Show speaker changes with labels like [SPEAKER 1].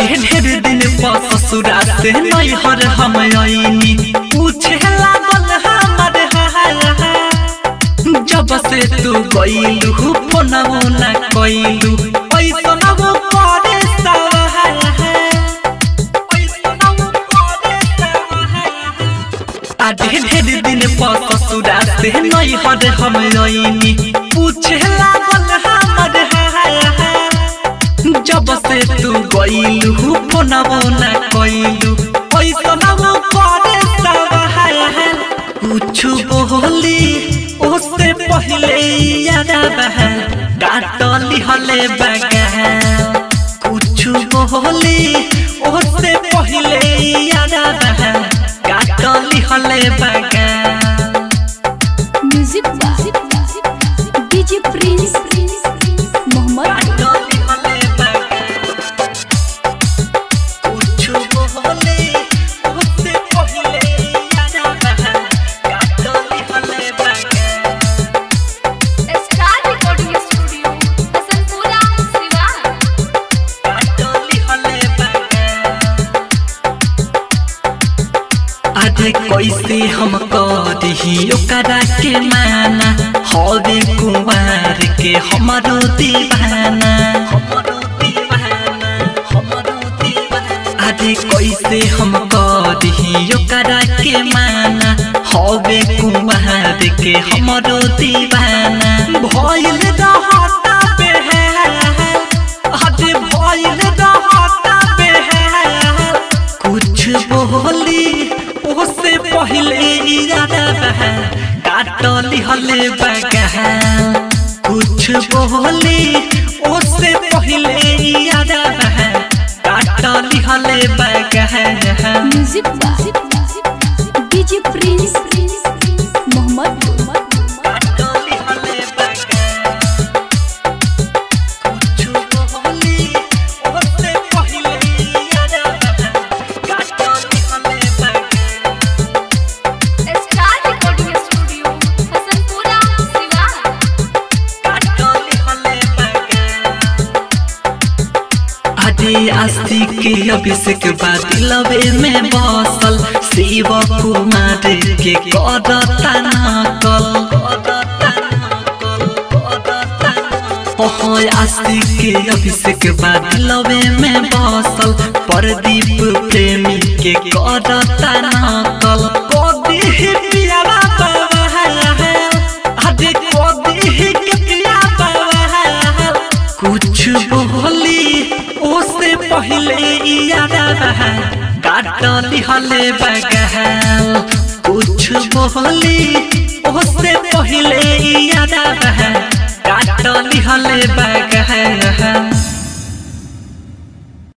[SPEAKER 1] ढेर दिन पर ससुरा से नैहर हम आईनी पूछे लागल हमर हाल जब से तू गईलू फोनवो ना कईलू ऐसन वो करे सवाल ऐसन वो करे सवाल आ ढेर ढेर दिन पर ससुरा से नैहर हम आईनी पूछे लागल हमर हाल जब से तू गईलू फोनवो ना कईलू ऐसन वो करे सवाल कुछु बोली उससे पहले यादा बहा डांटली हले बगा कुछु बोली उससे पहले यादा बहा डांटली हले बगा
[SPEAKER 2] म्यूजिक डीजे प्रिंस मोहम्मद
[SPEAKER 1] डांटली हले बगा कुछु बोली उससे पहले यादा बहा डांटली हले बगा
[SPEAKER 2] star recording studio Hasanpura Siwan
[SPEAKER 1] डांटली हले बगा अरे कैसे हम करी ओकरा के माना हवे कुमार के हमरो दीवाना अरे कैसे हम करी ओकरा के माना हवे कुमार के हमरो दीवाना भइल रहता बेहाल अरे भइल रहता बेहाल कुछ बोली उससे पहले इरादा बहा काटली हले बगा कुछ बोली उससे पहले इरादा बहा काटली हले बगा
[SPEAKER 2] म्यूजिक डीजे प्रिंस मोहम्मद
[SPEAKER 1] काटली हले बगा कुछ बोली उससे पहले इरादा बहा काटली हले बगा
[SPEAKER 2] star recording studio Hasanpura Siwan
[SPEAKER 1] अरे आस्ती के अभिषेक बाद लवे में बसल शिव कुमार के करता नकल ओहो आस्ती के अभिषेक बाद लवे में बसल प्रदीप प्रेमी के करता नकल कदी प्यारा बाबा अरे कदी के प्यारा बाबा कुछ बोली उससे पहले यादा बहा काटली हले बगल कुछ बोली उससे पहले यादा बहा काटली हले बगल